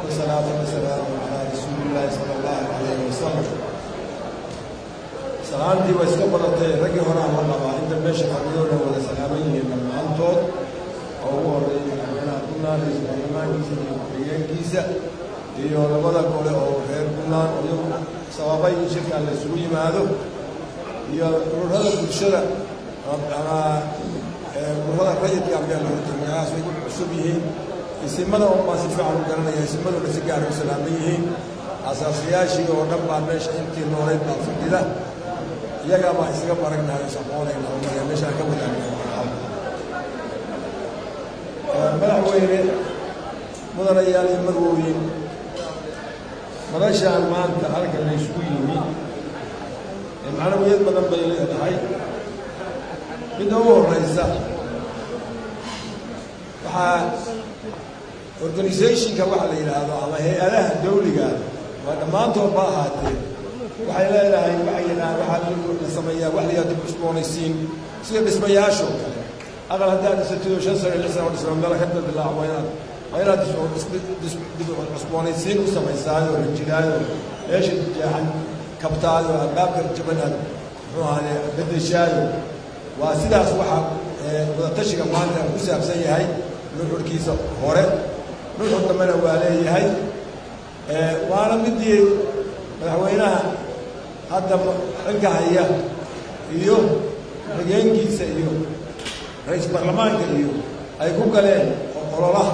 والصلاة والسلام على رسول الله صلى الله عليه وسلم salaantii waa iska badatay raggii hore ama qabaa inta meesha fadhiyoona wada salaaman yihiin dhammaantood oo ugu horreeyay madaxweynaha puntland ra-iisul baarlamaankiisa iyo ku-xigeenkiisa iyo labada gole oo reer puntland oo iyagu sababay in shirkan la isugu yimaado iyo ururada bulshada ama ururada rayidka ambiyaa loola magacaas way ku cusub yihiin isimada oo baan si fiican u garanaya isimaduna si gaara u salaaman yihiin asaasayaashii oo dhan baa meesha intii nooleyd baa fadhida iyagaa baa isaga baragnahay o shaqoonayna oo marka meeshaan ka wadaagna madaxweyne mudanayaal iyo marwooyin madashaan maanta halkan la isugu yimi macnawiyad badan bay leedahay midda ugu horeysa waxaa organizationka waxa la yidhaahdo ama hay-adaha dawliga waa dhammaantood ba ahaatee waxay leedahay waxay yidhahaan waxaa la sameeyaa wax la yidhahdo dib cusboonaysiin sida dhismayaashoo kale aqal haddaad dhisatidoo shan sano lix sano dhisma meel ka dadilaac waa inaad waa inaad dib cusboonaysiin u samaysaayo la jiraayo meesha jeexan kabtaayo albaabka jaban aad muxuu ahaaye bedeshaayo waa sidaas waxaa wadatashiga maanta ku saabsan yahay nuxurkiisa hore nuxur dambena waa leeyahay waana midii madaxweynaha hadda xilka haya iyo xigeenkiisa iyo ra-iisul baarlamaanka iyo ay ku galeen ololaha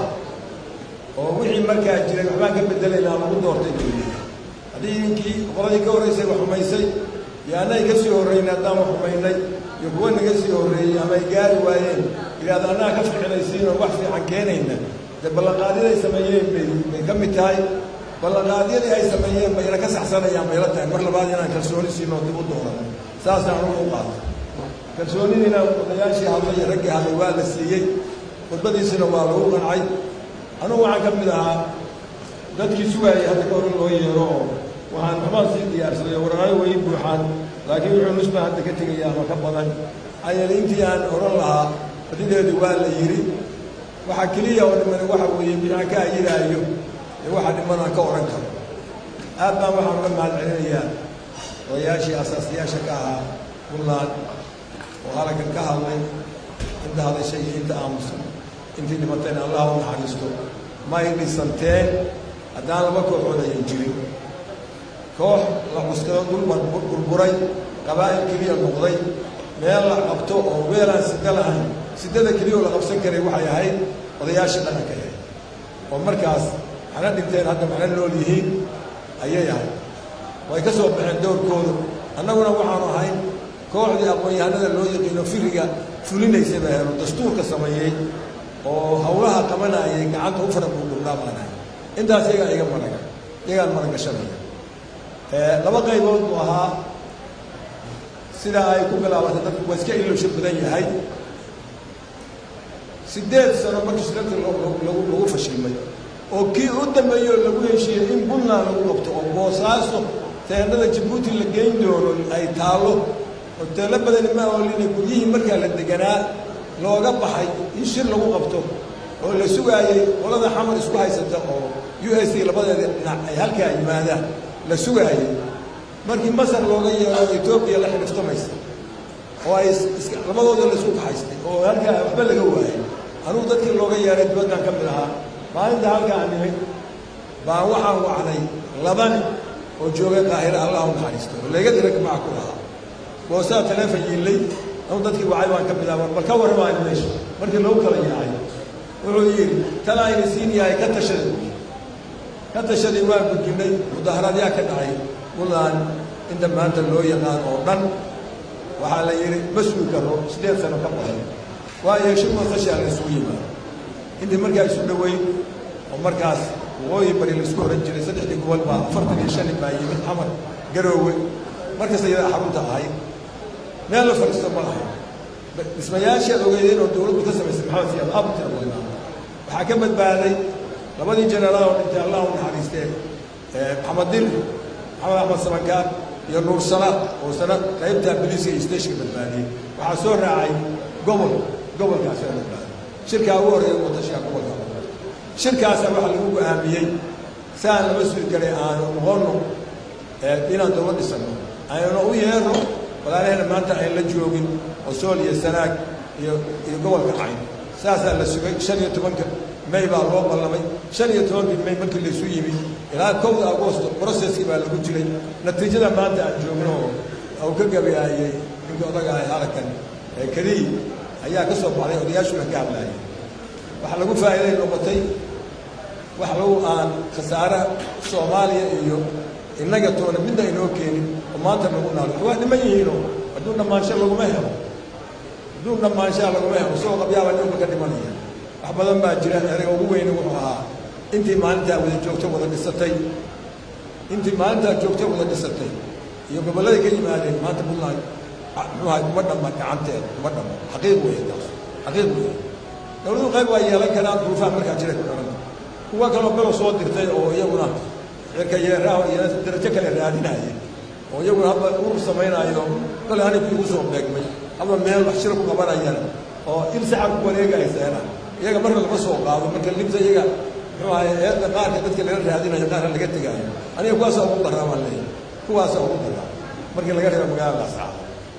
oo wixii markaa jiray waxbaan ka bedelaynaa lagu doortay dowliya haddii idinkii qoladii ka horreysay wax xumaysay iyo annay ka sii horreynay haddaan wax xumaynay iyo kuwa naga sii horreeyey ama ay gaari waayeen yidhahda annaga ka ficnaysiin oo wax fiican keenayna dee ballanqaadyada ay sameeyeen bay bay ka mid tahay ballanqaadyadii ay sameeyeen bayna ka saxsanayaan bayla tahay mar labaad inaan kalsooni siinoo dib u dooran saasaan anugu u qaatay kalsoonidiina odayaashii hadlay iyo raggii hadlay waa la siiyey khudbadiisina waa lagu qancay anugu waxaan ka mid ahaa dadkii sugaayay hadda ka hore loo yeero oo waxaan waxbaan sii diyaarsaday warqaayo way buuxaan laakiin wuxuu nusba hadda ka tegaya ama ka badan ayani intii aan odhan lahaa badideedu waa la yidhi waxaa keliya oo dhimani waxa weeye bixaan ka ayidaayo ee waxa dhiman aan ka odhan karo aad baan waxaan uga mahad celinayaa odayaashii asaasayaasha ka ahaa puntland oo halaggan ka hadlay inta hadashay iyo inta aamusan intii dhimatayna allah u naxariisto ma ay dhisanteen haddaan laba kooxood ayan jirin koox la cuskado dhulban burburay qabaa'il keliya noqday meel la qabto oo weelaan sida lahayn sidada keliya oo la qabsan karay waxay ahayd odayaashii dhaqanka ahayd oo markaas waxna dhinteen hadda waxna nool yihiin ayay ahayd way ka soo baxeen dowrkooda annaguna waxaanu ahayn kooxdii aqoon-yahanada loo yaqiino firiga fulinaysay baa helo dastuurka sameeyey oo hawlaha qabanayay gacanta u fara buudhubnaa baan ahay intaas iyagaa iga maraga iyagaan maragashanaya laba qaybood buu ahaa sidaa ay ku bilaabatay dadku waa iska ilowsha badan yahay siddeed sano markii shirarka lagu fashilmay oo kii u dambeeyoo lagu heshiiyey in puntland lagu qabto oo boosaaso teendhada jabuuti la geyn doono ay taallo hoteello badani ma oolina guryihii markaa la deganaa looga baxay in shir lagu qabto oo la sugaayey qolada xamar isku haysata oo u s a labadeeda dhinac ay halkaa yimaadaan la sugaayey markii masar looga yeero etoobiya la xidhiftamaysa oo ay labadooda la isku kaxaystay oo halkaa waxba laga waayay anugu dadkii looga yeeray dibaddan ka mid ahaa maalinta halkaa nimid baan waxaan wacnay labani oo joogay qaahira allah u naxariisto oo layga dira maca ku lahaa boosaa taleefon yiillay anu dadkii wacay baan ka mid aha bal ka warramaani meesha markii lagu kala yaacay wuxuu yidhi tan ayna siin yahay ka tashaday ka tashaday waa gudinay mudaharaadyaa ka dhacay puntland inta maanta loo yaqaan oo dhan waxaa la yidhi ma sugi karo siddeed sano ka badan waayo shir wasashaa la isugu yimaado intii markaa isu dhoweyn oo markaas waqooyi bari laisku ohan jiray saddexdii gobol baa afartan iyo shan baa yimid xamar garoowe markasta iyadaa xarunta ahayd meel la fadhiisto ma lahayn dhismayaashaad ogeydeen oo dowladdu ka samaysay maxamed siyaad aad u tira badnaa waxaa ka badbaaday labadii jenaraal oo dhintay allah u naxariistee maxamed dir maxamed axmed samankaar iyo nuur salaad oo sana qaybta biliiska iyo steshka badbaadiyey waxaa soo raacay gobol gobolkaasa badbaaday shirkaa ugu horreeya watashiga gobolka shirkaasa waxaa lagu go-aamiyey si aan lama suri karay aanu noqonno inaan dowlad dhisano aynuna u yeerno walaalahena maanta ayn la joogin oo sool iyo sanaag iyo iyo gobolka cayn saasaa la sugay shan iyo tobanka may baa loo ballamay shan iyo tobankii may markii laysu yimi ilaa kowda agosto broceskii baa lagu jiray natiijada maanta aan joogno oo uu ka gabayaayey ninkii odaga ahay halkan keliyi ayaa ka soo baxday odayaashuna ka hadlaayay waxa lagu faa'iiday noqotay wax lagu aan khasaare soomaaliya iyo innaga toona midna inoo keenin oo maanta nagu naalo waa dhiman yihiinoo hadduu dhammaansho laguma helo hadduu dhammaanshaa laguma helo soo qabyaaba dhulka ka dhimanaya wax badan baa jira erega ugu weyne wuxuu ahaa intii maalintaa wada joogto wada dhisatay intii maalintaa joogto wada dhisatay iyo gobollada ka yimaadeen maanta puntland muxuu ahay kuma dhamma gacanteeda kuma dhamma xaqiiq weeye taas xaqiiq weeye dowladu qayb waa yeelan karaan duruufaha markaa jira ku dharan kuwa kaloo belo soo dirtay oo iyaguna cirka yeeraha iyo darajo kale raadinaya oo iyaguna hadba urur samaynaayo kale hanibkii ugu soo beegmay hadba meel wax shira ku qabanayaan oo il saxab ku wareegayseena iyaga marna lama soo qaado marka libta iyaga muxuu ahay eedda qaarka dadka laga raadinayo qaarna laga tegaayo aniga kuwaasaa ugu daraa baan leeyahay kuwaasaa ugu daraa markii laga reebo magaalada ascaab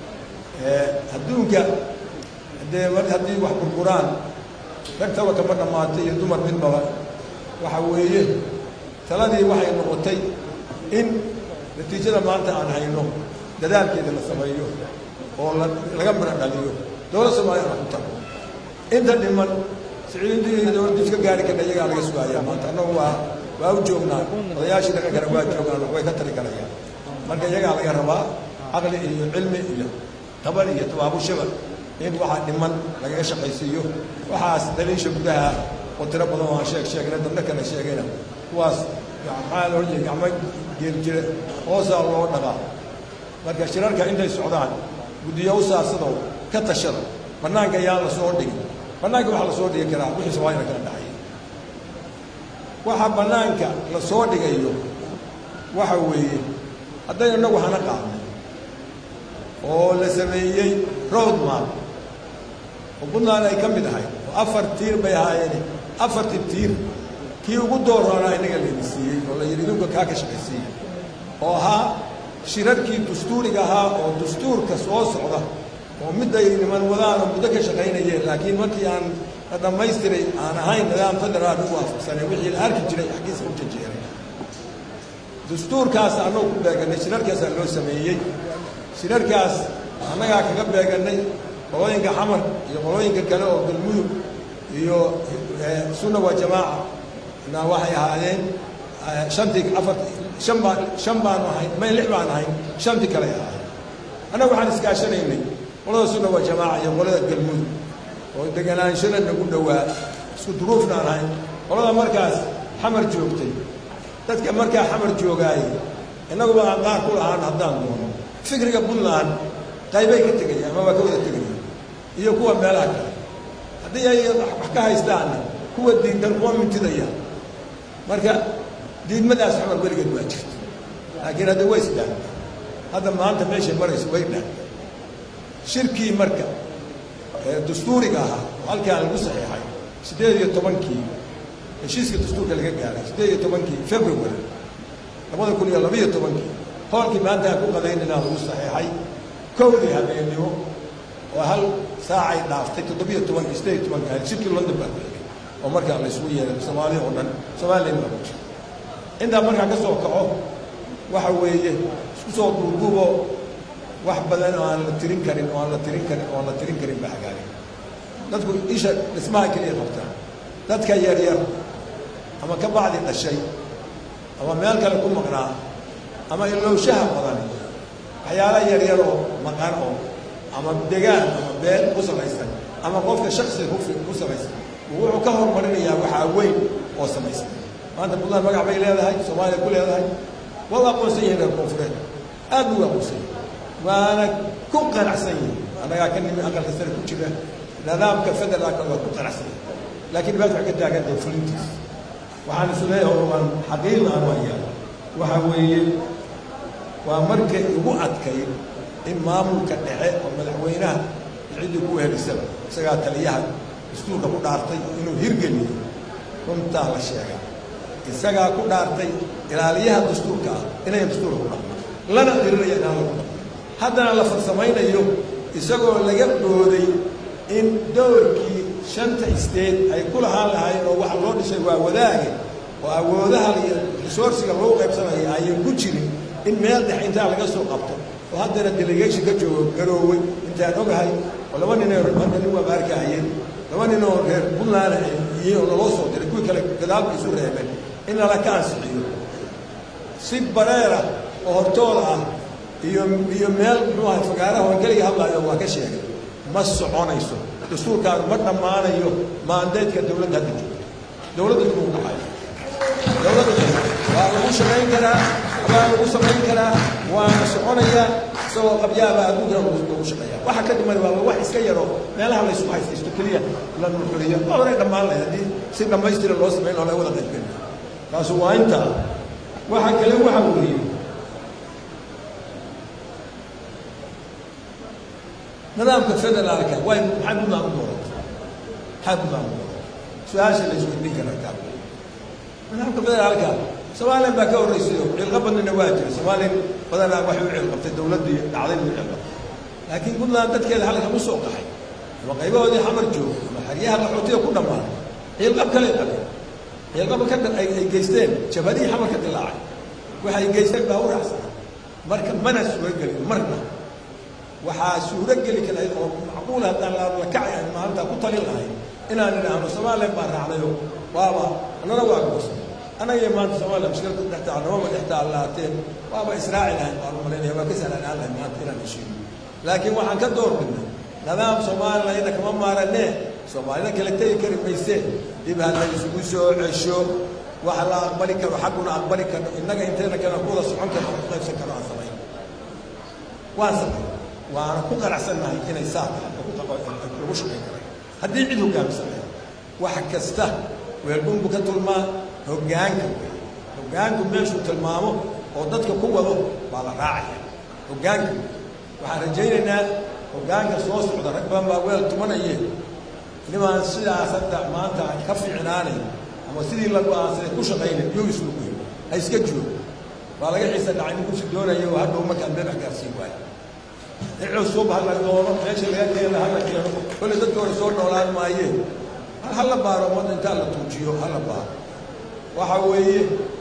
adduunka haddee mar haddii wax burburaan rag taba kama dhammaatay iyo dumar midbaba waxa weeye taladii waxay noqotay in natiijada maanta aan hayno dadaalkeeda la sameeyo oo laga midho dhaliyo dowlad soomaaliya aan ku tago inta dhiman siciidintii iyo dowladdiis ka gaari karna iyagaa laga sugaaya maanta annagu waa waa u joognaa odayaashii dhaqankana waa joogaan way ka tari karayaan marka iyagaa laga rabaa caqli iyo cilmi iyo tabar iyo tabaabushaba in waxaa dhiman lagaga shaqaysiiyo waxaas daliisha gudaha oo tiro badan oo aan sheeg sheegnay dabna kale sheegayna kuwaas maxaa loo jeeda gacmo geel jire hoosaa loo dhaqaa marka shirarka intay socdaan guddiyo u saarsadoo ka tashada bannaanka ayaan la soo dhigin bannaanka waxaa la soo dhigi karaa wixii soomaaliyana kala dhexaya waxa bannaanka la soo dhigayo waxa weeye hadday innagu hana qaadnay oo la sameeyey road map oo puntland ay ka mid ahayd oo afar tiir bay ahaayeen afartii tiir kii ugu dooroonaa innaga layna siiyey oo la yidhi idinka kaa ka shaqaysiiya oo ahaa shirarkii dastuuriga ahaa oo dastuurka soo socda oo midday niman wadaanoo muddo ka shaqaynayeen laakiin markii aan la dhammaystiray aan ahayn nidaam federaal u waafaqsanay wixii la arki jiray xaggiisa u jajeeray dastuurkaas annagu ku beeganay shirarkaasaa loo sameeyey shirarkaas annagaa kaga beegannay qolooyinka xamar iyo qolooyinka kale oo galmudug iyo sunna waa jamaaca na waxay ahaadeen shantii afar shan baan shan baanu ahayn may lix baan ahayn shantii kale ahaayeen annaga waxaan iskaashanaynay qolada sunna waa jamaaca iyo qolada galmudug oo deganaanshada nagu dhowaa isku duruufna aan ahayn qolada markaas xamar joogtay dadka markaa xamar joogaayey innaguba aan qaar ku lahaan haddaan doono fikriga puntland qaybay ka tegayaan ama waa ka wada tegayaan iyo kuwa meelaha kale haddii ay wax ka haystaanna kuwa diidan kuwa mintidaya marka diidmadaas xamar weligeed waa jirta laakiin hadda way isdhaan hadda maanta meeshay marayso way dhaan shirkii marka dastuuriga ahaa oo halkaan lagu saxiixay siddeed iyo tobankii heshiiska dastuurka laga gaaray siddeed iyo tobankii february labada kun iyo labaiyo tobankii hoolkii maanta aan ku qadaynanaa lagu saxiixay kowdii habeennimo oo hal saacay dhaaftay toddobiyo tobankii siddeed iyo tobankii ahayd shirkii london baa ku xigay oo markaa la isugu yeeray soomaaliya oo dhan somalilan baa ku jira intaa markaa ka soo kaco waxa weeye isku soo duuduuboo wax badan oo aan la tirin karin oo aan la tirin karin oo aan la tirin karin baa hagaagay dadku isha dhismaha keliya qabtaa dadka yaryar ama ka bacdi dhashay ama meel kale ku maqnaa ama ilowshaha badan waxyaala yaryar oo maqan oo ama degaan ama beel ku samaysan ama qofka shaksi ku samaysan wuxuu ka horumarinayaa waxaa weyn oo samaysan maanta puntland magac bay leedahay soomaaliya ku leedahay waa u aqoonsan yihin reer koonfureed aad buu u aqoonsan yahi waana ku qanacsan yihin annagaa ka nimi aqalka sare ku jira nidaamka federaalka waa ku qanacsan yahi laakiin dhibaata waxay ka taagantahay fulintiis waxaan isu leeyahay oo aan xaqiiqa aan waayaa waxa weeye waa markay ugu adkayd in maamulka dhexe oo madaxweynaha ciddii ku helisaba isagaa taliyaha dastuurka ku dhaartay inuu hirgeliyo runtaa la sheegaa isagaa ku dhaartay ilaaliyaha dastuurka ah inayan dastuurka ku dhaqmo lana dirinaya inaan lagu dhaqmo haddana la farsamaynayo isagoo laga dhooday in dowrkii shanta isteed ay ku lahaan lahaayeen oo waxa loo dhisay waa wadaage oo awoodaha iyo resourciga lagu qaybsanaya ayan ku jirin in meel dhex intaa laga soo qabto oo haddana delegation ka joogo garoowey intaan ogahay oo laba nin hadda nin waa baarkaayeen laba nin oo reer puntland iyo oo naloo soo diray kuwii kale gadaalka isu reebeen in lala ka ansixiyo si bareera oo hortooda ah iyo iyo meel muxuu ahay fagaaraha oo keliga hadlaayo waa ka sheegay ma soconayso dastuurkaan ma dhammaanayo maandeedka dowladda hadda joogto dowladda dib ugu dhacayo dowladda waa lagu shaqayn karaa waa lagu samayn karaa waana soconayaa isagoo qabyaaba adduunkana lagu shaqeeya waxa ka dhiman waa wax iska yaro meelaha la isku haystaysto keliya la nurxuriyo ma horay dhammaan lahayd haddii si dhammaystira loo samayn oo laga wada qaybgeli kaasu waa intaa waxa kale waxa weeye nidaamka federaalka way maxay puntland u dooratay maxay puntland u dooratay su-aasha la isweydiin karaa taa nidaamka federaalka somalilan baa ka horreysay oo cilqo badnina waa jira somalilan badanaa waxay u cilqabtay dowladdii dhacday bay u cilqabtay laakiin puntland dadkeeda halkan u soo qaxay ama qaybahoodii xamar joogo ama xeryaha qaxootiga ku dhammaaday cilqab kale qabeen cilqaba ka ay ay geysteen jabhadihii xamar ka dilaacay waxay geysteen baa u raacsanaa marka mana suuragelin marna waxaa suurogeli karayd oo macquul haddaan la kacay aan maalintaa ku talin lahay inaan idhaahno somalilan baa raacdayo waaba annana waa goosan annaga maanta somalilan mushkilada dhex taal namama dhex taal lahaateen waaba israaci lahayn baan u malaynaya waa ka sahlanaan lahay maanta inaan heshiino laakiin waxaan ka door bidnay nidaam somalilan ina kama maaranee soomaalida kale tegi kari maysee dib ha la isugu soo cesho wax la aqbali karo xagguna aqbali karno innaga inteena kale ku wada socon karno ku qaybsan karno aan samayn waan samay waana ku qanacsannahay inay saa tahay lagu shaqayn karay haddii cid hoggaamisanay wax kasta weelbunbu ka tulmaa hoggaanka wey hoggaanku meeshuu tilmaamo oo dadka ku wado baa la raacaya hoggaanka waxaan rajaynaynaa hoggaanka soo socda rag badan baa weel tumanaye nimaan sidaas hadda maanta ka fiicnaanay ama sidii la go-aansaday ku shaqaynay yuu islugu yiri ha iska joogo waa laga xiisa dhacay nin kursi doonaya oo hadhow markaan meebax gaarsiin waayo cusub hala doono meesha laga keena hala keeno kolle dadka hore soo noolaan maayeen hala baaro ummadda intaa la tuujiyo hala baaro waxa weeye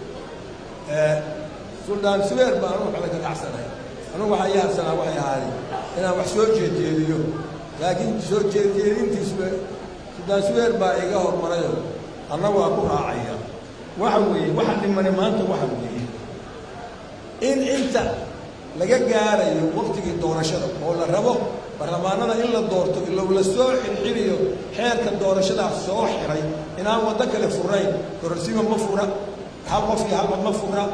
suldaan subeer baan anugu xala ka dhacsanahay anugu waxaa ii harsanaa waxay ahaadeen inaan wax soo jeedjeediyo laakiin soo jeedjeedintiisba suldaan subeer baa iga hormarayo anna waa ku raacaya waxa weeye waxa dhimani maanta waxa weeye in inta laga gaarayo waktigii doorashada oo la rabo baarlamaanada in la doorto ilow la soo xirxiriyo xeerka doorashadaas soo xiray inaan waddo kale furayn kororsiima ma fura hal qof iyo halba ma fura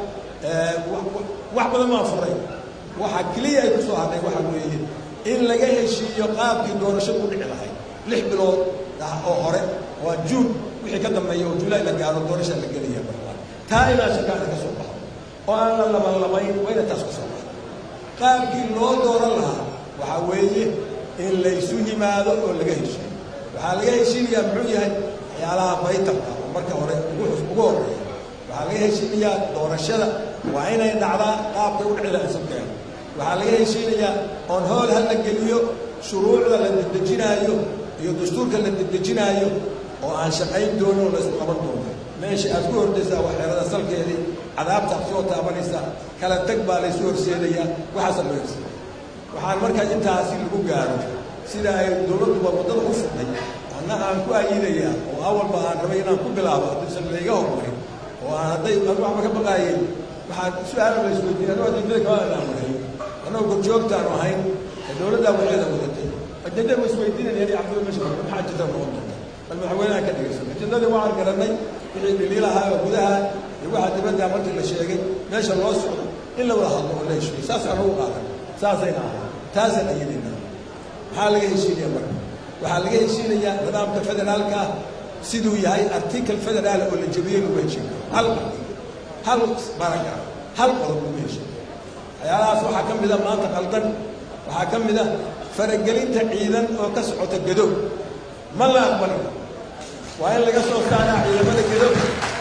wax badan maa furay waxa keliya ay ku soo hadhay waxa weeye in laga heshiiyo qaabkii doorashadu u dhici lahayd lix bilood oo hore waa juun wixii ka dambeeya oo julaay la gaaro doorasha la gelaya barlamaan taa inaa shakaada ka soo baxo oo aan la labanlamayn waa ina taas ka soo baxo qaabkii loo dooran lahaa waxaa weeye in laysu yimaado oo laga heshiiyo waxaa laga heshiinayaa muxuu yahay waxyaalaha baytalka oo marka hore ugu horreeya waxaa laga heshiinayaa doorashada waa inay dhacdaa qaabkay u dhici lahayd sabkeeda waxaa laga heshiinayaa oon hool ha la geliyo shuruucda la dedejinaayo iyo dastuurka la dedejinaayo oo aan shaqayn doonin oo laysku qaban doono meesha aad ku hordaysaa waa xeerada salkeedii cadaabtaad soo taabanaysaa kala teg baa laysu horseedayaa waxaasa loo horseeda waxaan markaa intaasi lagu gaaro sida ay dowladduba waddada u fidhay anna aan ku ayidayaa oo awalba aan rabay inaan ku bilaabo haddiisan layga hormarin oo aan hadday an waxba ka baqaayay waxaan su-aala la isweydiin anuu adindada kama anaan mareeyo annagoo gorjoogtaanu ahayn ee dowladdaa waxeeda wadatay ajenda ma isweydiinaya yani cabdul meesha maxaa ajenda noqon doonta bal madaxweynaha ka dhigaysan ajendadii waan garannay wixii dhiliilahaa oo gudaha iyo waxaa dibadda markii la sheegay meesha loo socdo in la wada hadlo oo la heshiiyo saasaan ugu qaadan saasayna ahay taasaan ayidina maxaa laga heshiinaya marka waxaa laga heshiinayaa nidaamka federaalka ah siduu yahay article federaal oo la jebiyey lagu heshiin hal hal baragraf hal qodob lagu heshiin waxyaalahaas waxaa ka mida maanta qaldan waxaa ka mid a faragelinta ciidan oo ka socota gadow ma la aqbali waa in laga soo saaraa ciidamada gadow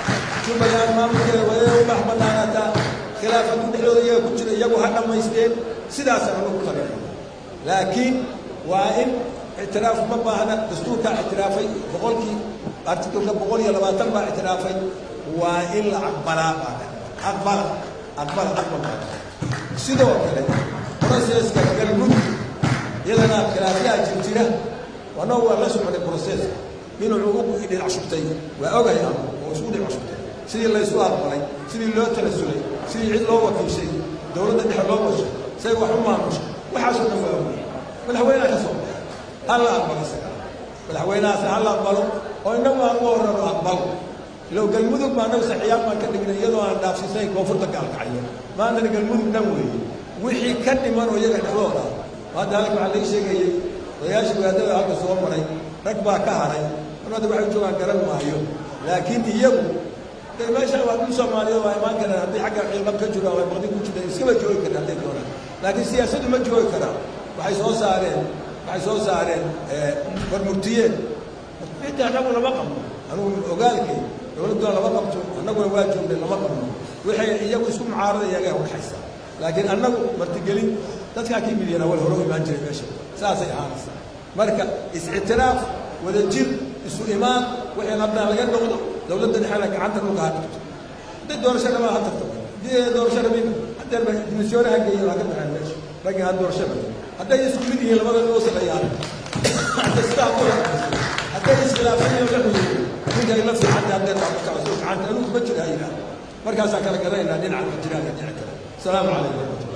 jubbaland maamulkeeda wadeeda u dhex banaanaataa khilaafadu dhexdooda iyaga ku jira iyagu ha dhammaysteen sidaasaan anagu tagnay laakiin waa in ictiraaf ma baahna dastuurkaa ictiraafay boqolkii artikulka boqol iyo labaatan baa ictiraafay waa in la aqbalaa baa aqbala aqbala aqbal baa sidoo kale proceska galmudug iyadana khilaafyaha jirjira annagu waa la soconay proceska inuu ugu dhinac shubtay waa ogahay ama oo isku dhinac shubtay sidii laysu aqbalay sidii loo talasulay sidii cid loo wakiishay dowladda dhexe loo washay say wax u maamushay waxaasoo dhan waa ogay madaxweynaha ka soo baxay ha la aqbalo isaga madaxweynahaas ha la aqbalo oo innagu aan ugu horrano aqbalo ilow galmudug baa annagu saxiyaad baan ka dhignay iyadoo aan dhaafsiisay koonfurta gaalkacyo maantana galmudug dhan weeye wixii ka dhiman oo iyaga dhexdooda hadda halka waxaa laga sheegayey odayaashii wadaadada halka soo maray rag baa ka haray marada waxay joogaan garan maayo laakiin iyagu de meesha waa dul soomaaliyeed waa imaan karaan hadday xagga ciilqab ka jiraan waa baqdi ku jiraan iskama joogi karaan hadday doonaan laakiin siyaasaddu ma joogi karaan waxay soo saareen waxay soo saareen warmurtiyeen cidda annagu lama qabno anugu ogaalkay dowladduna lama qabto annaguna waa joognay lama qabno waxay iyagu isku mucaarada iyagaa udhexaysa laakiin annagu martigelin dadkaa ka yimid yana wal hore u imaan jiray meesha saasay ahaanaysaa marka is-ictiraaf wada jir isu imaan wixii labnaa laga noqdo dowladda dhexena gacanta dhulka ha dhigto hadday doorasho dhamaa ha tagto haddii doorasho rabin haddeer ba dimisyoone ha geeyo ha ka baxeen meesha raggii ha doorasho rabin hadday isku mid yihiin labada loo sameeyaan hadday sidaa ku hadday iskhilaafan yihiin la xuduudo ninka ay la fiicanta hadday taabakaasoo gacanta anugu kuma jira ha yidhaah markaasaan kala garanaynaa dhinaca jiraan iyo dhinaca kale asalaamu calaykum